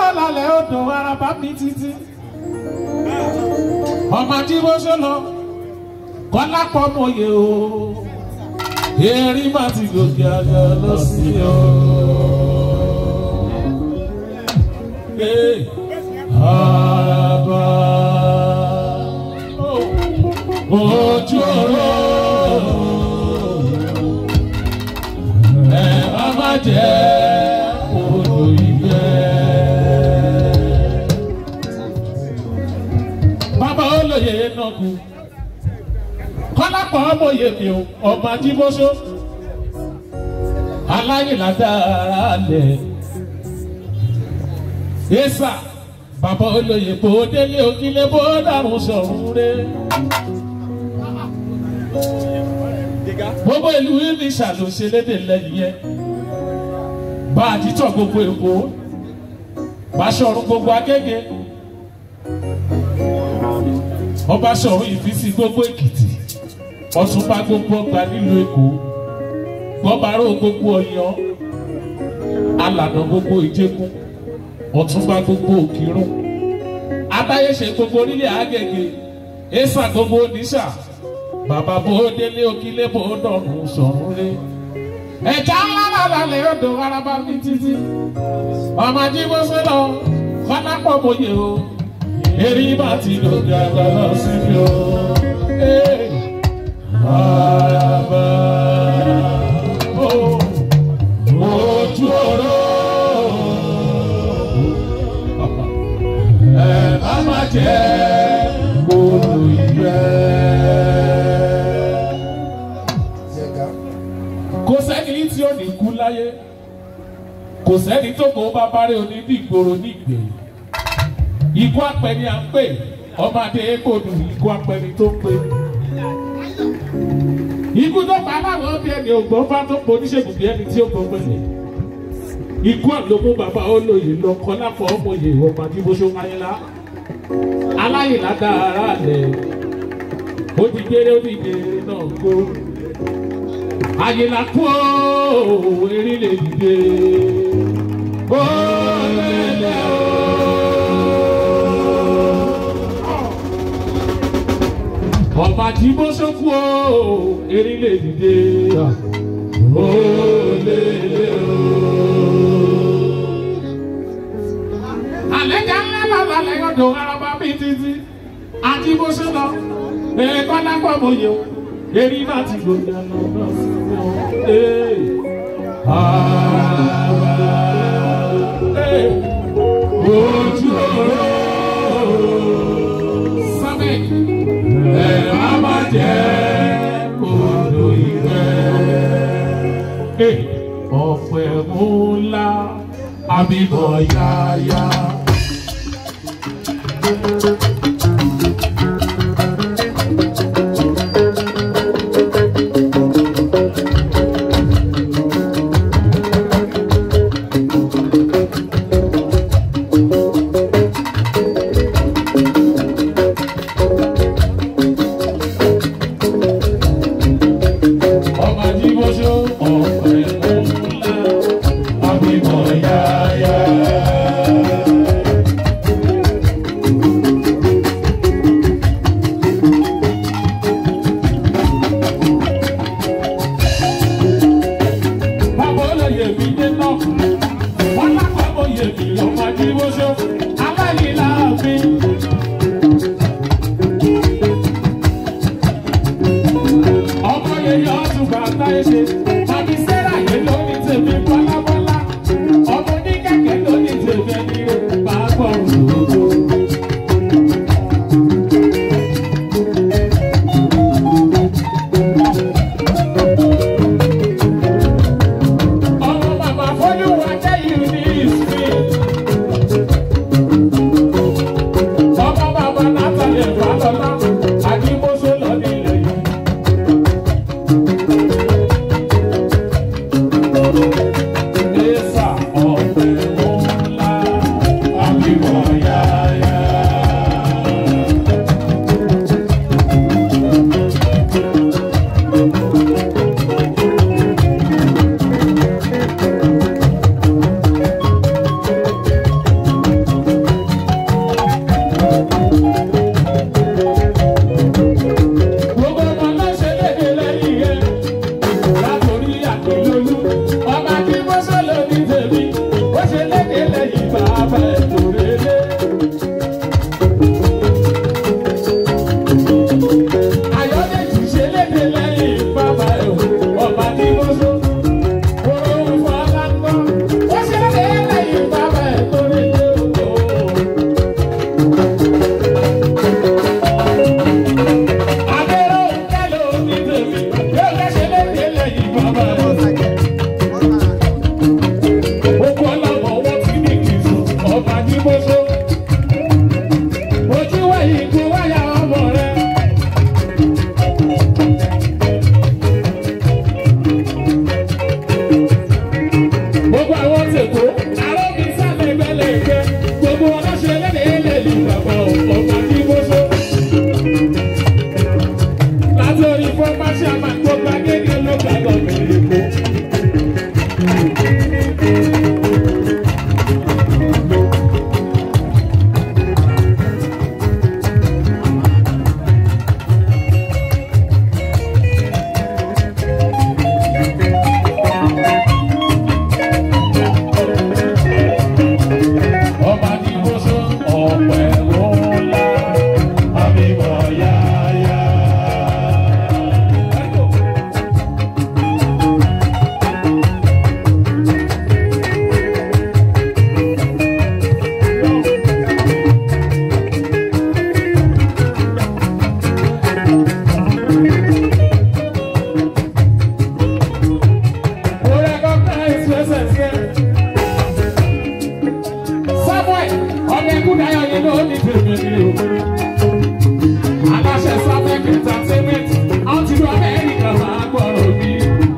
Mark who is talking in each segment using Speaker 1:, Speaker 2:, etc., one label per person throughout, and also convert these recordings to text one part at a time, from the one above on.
Speaker 1: lálálálẹ̀ odò araba mi títí. ọmọ tí mo ṣe lọ kọ́lá pọ̀ mọ́yé o erin má ti gòkè àgbà lọ sí o. Hey, araba ojú ọ̀rọ̀ ẹ má má jẹ́ odò ìgbẹ́. bàbá olóye náà kú kọ́lápọ̀ ọmọye mi ò ọmọ ajíbóṣó aláyìnládára lẹ̀ yéṣà bàbá olóye bó délé òkìlẹ̀ bó dàrún sọ̀rún rẹ̀. gbogbo ìlú ìlísà ló ṣe lédè lẹ́yìn yẹn bá a ti tọ̀ gbogbo èkó bá sọ̀rọ̀ gbogbo agége ọba sọ̀rọ̀ ìfísí gbogbo èkìtì ọ̀túnba gbogbo ọgbà nílùú èkó gbọ́bàárò gbogbo ọ̀yọ́ alànà gbogbo ìjẹkùn ọ̀túnba gbogbo òkìrún adáyéṣe gbogbo orílẹ̀ àgègè èsà gbogbo oníṣà bàbá bó délé òkìlé bó dọ̀rùn sọ̀rùn lé ẹ̀já ńlá lálẹ́ odò araba mi títí ọmọ ajíbọ́sẹ́ lọ kọ́lá pọ̀ mọ́yé o èrí bá ti lòdì àgbà lọ síbi o. Hey. Araba oh, ojú ọ̀rọ̀ ẹ má má jẹ́ kóró ìgbẹ́. Kò sẹ́ni tí ò ní kú láyé, kò sẹ́ni tó kó bá bá rí onídìgbòrò nígbèyí. Ikú apẹni à ń pè, ọmọdé kò dùn ikú apẹni tó ń pè ikú tó pa aláwọ̀ bí ẹni ògbọ́n bá tó po oníṣègùn bí ẹni tí ó gbọ́ pẹ̀lẹ́ ikú àlòmú bàbá olóyè lọ kọ́ lápò ọmọye ọmọ adébóṣó ayélá aláyìnlá dára lẹ̀ ó ti gbére ó ti gbére náà kó àyìnlá kú ó erin lè dìde ó lè lè ó. ọba tí bó sókú o erin lè dìde ó lè lè o. àlejò ńlá bàbá lẹ́yọ̀dọ̀ araba bíi títí àti bó ṣe lọ ẹ̀ẹ́dọ́ lápá mọ̀yẹ́ o erin náà ti gbòòdì àná náà sí i ojú ọ̀rọ̀ sábẹ́ ẹ má má jẹ́ kòdò ìgbẹ́. ọ̀pẹ̀ ńlá àbíbọ̀ yáyá. ọmọ tí mo ṣó ọ̀pẹ̀ ńlá àbíbọ̀ yáyá. Bàbá olóyè mi dé náà, wọ́n lápá oyè mi ọmọ tí mo ṣó aláyìí láàfin. ọmọ yẹn yọ ọdún bàtà ẹsẹ tàbí sẹ́rà yẹn ló ní tèmi bọ́lábọ́lá ọmọ ní kẹ̀kẹ́ ló ní tèmi ẹni rẹ̀ máa gbọ́rùn lòdò. ọmọ bàbá fọlùwà jẹ́ yìí ní ìsìn. ọmọ bàbá látàlẹ̀ fàlọ́lá àdìmọ́sọ lọ nílẹ̀ yìí. Esa ọ̀pẹ̀ ńlá àbíwọ̀ yáyá. bàbá ẹ̀ lórí lé. Ayọ̀dèjì ṣe léde lẹ́yìn bàbá ẹ̀ ọba ní mọ́sọ́. Oró fún aláǹgbọ́. Ó ṣe léde lẹ́yìn bàbá ẹ̀ lórí lé òkò. Adéró kẹ́lò ní tèmi, yóò fẹ́ ṣe léde lẹ́yìn bàbá ẹ̀. Gbogbo ọlọ́mọ wọn ti ní kìsù, ọba ní mọ́sọ́. Ojú wẹ̀yìn kú wáyà ọmọ rẹ̀. Gbogbo àwọn tèkó, àrọ́ mi sábẹ̀ gbẹ́lẹ̀gbẹ́. Gbogbo ọlọ́ṣẹ́ lẹ́lẹ́lẹ́ ní bàbá ọba ní mọ́sọ́. Látọ̀rí fọ́nmáṣí àmàgbọ́gba gẹ́gẹ́ ló gbàgbọ́ mẹ́rin kó. Ọba ní mọ́sọ́ ọ̀pẹ̀ ńlá, àbíwọ̀ yáyá. Mo recognize presence here. Samuel ọmọ ẹkú dayọ̀ yìí ló ní tèmi ni o. Aláṣẹ Samuel entertainment àwọn ti lu Amẹ́ríkà máa gbọ́rọ̀ bí.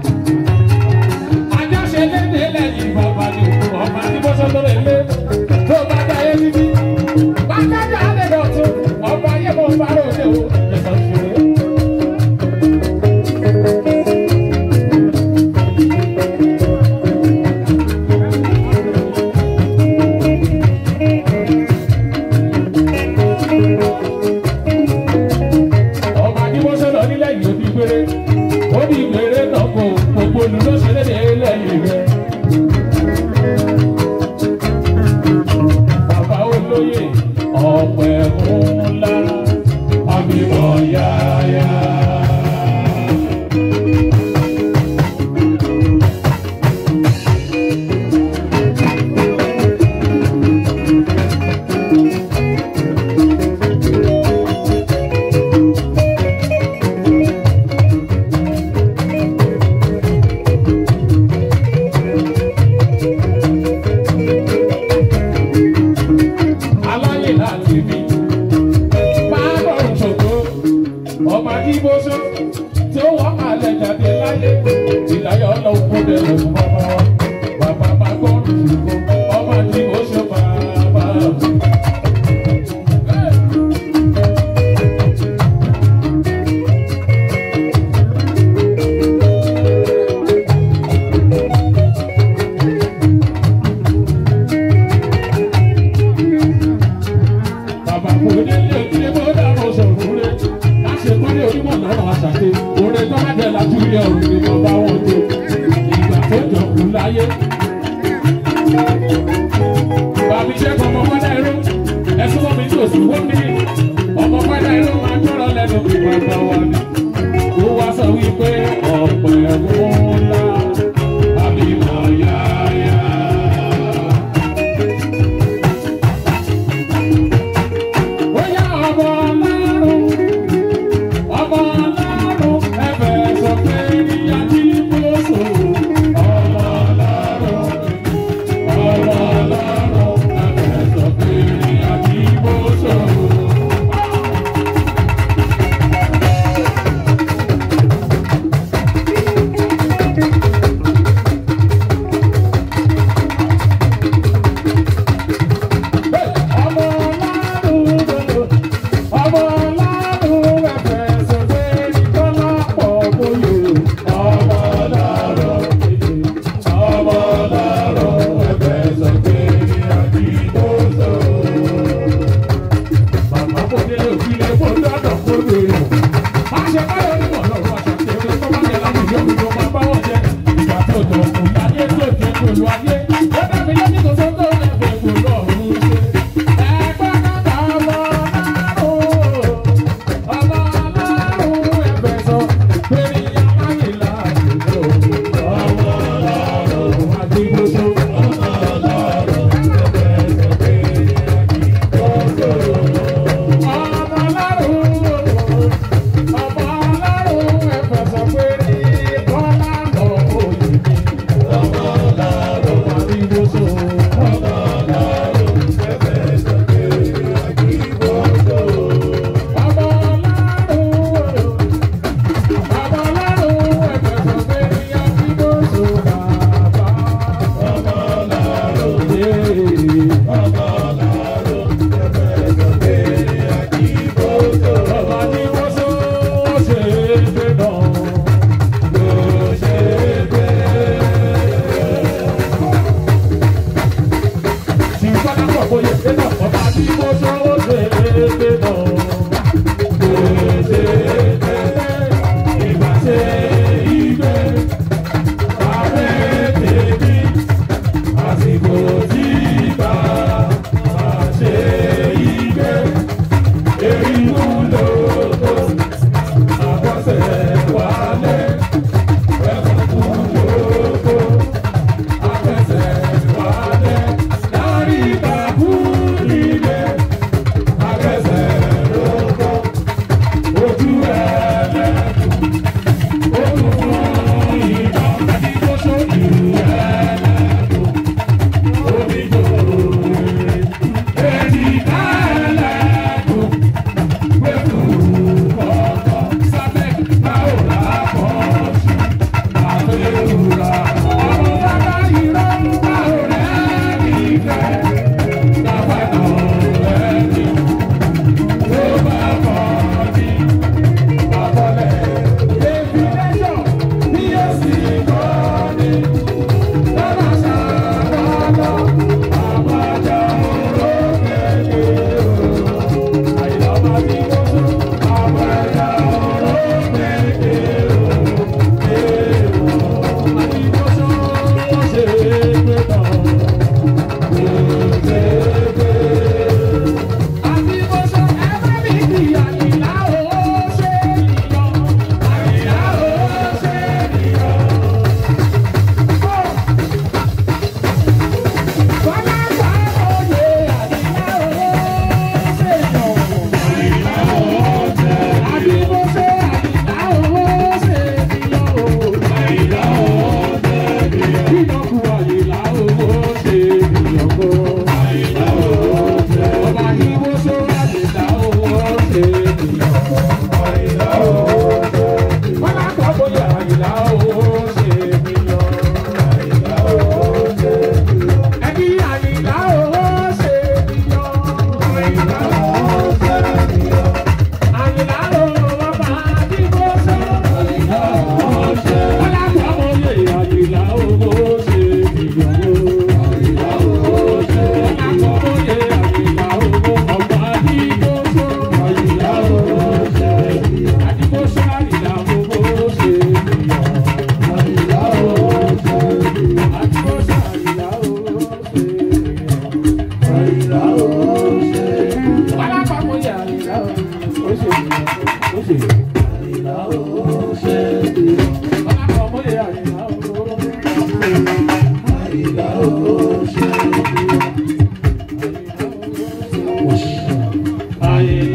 Speaker 1: Àjọṣe léde lẹ́yìn bàbá ni ọba ní bọ́sọ̀ tó lè lé tó bá dáyé títí. Bákájà lè dọ̀tún ọba yẹ kó bá ròde o. Ìjọba ṣe é. ọba ní wọ́n sọ̀rọ̀ nílẹ̀ yìí ó di gbére ó di gbére náà kò gbogbo olùlọ́sẹ̀ lédè lẹ́yìn rẹ̀. bàbá olóyè ọ̀pẹ̀ ńlá àbíwọ̀ yáyá. aláyè láti bí. Máa bọ̀rọ̀ ṣògo, ọba Jíbóṣó tí ó wọ́n máa lẹ̀ jáde láyé. Ìdáyọ̀ ọlọ́run kó bẹ̀rẹ̀ fún bàbá wa. Bàbá máa gbọ́rọ̀ ṣògo, ọba Jíbóṣó bàbá mi. Bàbá kò ní ilé ìdílé bó dàrú sọ̀rọ̀ rẹ̀. Láṣẹ kọ́lé onímọ̀ lọ́rọ̀ àṣàké. Orin tó bá jẹ́ lájú ilé ọ̀run ni mo bá wọn tó. Ìgbà tó jọ kú láyé. Bàbí iṣẹ́ kan ọmọ pẹ́lá ẹ̀rọ. Ẹ̀sùn mọ́ mi ní òsì wọ́n mi. Ọmọ pẹ́lá ẹ̀rọ máa gbọ́rọ̀ lẹ́nu bí bàbá wa ni. Ó wá sọ wípé ọ̀pẹ̀ ẹ̀wọ̀n ńlá. Àbí mọ̀ yáyá. Bóyá ọmọ ọlọ́run, ọmọ ọlọ́run, ẹ̀bẹ̀ sọ pé ìyá tí mo sọ. Ọmọ ọlọ́run, ọmọ ọlọ́run, ẹ̀bẹ̀ sọ pé ìyá tí mo sọ. Bọ́lá pọ̀ bóyá ṣe náà ọba tí mo sọ ó ṣe é ṣe náà. Kò ṣe é ṣe ìgbà ṣe ìgbé. Abẹ́ tèmi àsìkò tí bá a ṣe ìgbé. Èyí wúlò tó àkọsẹ̀ wálé. Ẹ̀fọ́ wúlò tó àkọsẹ̀ wálé. Lárí ìbàbú ilé. Àkọsẹ̀ lóko. Ojú ẹlẹ́kùn. Ojú fún ìtàn. Àdìgbòsó ìlú ẹlẹ́kùn. Omi jòrò. Èjìká ẹlẹ́kùn. Ayé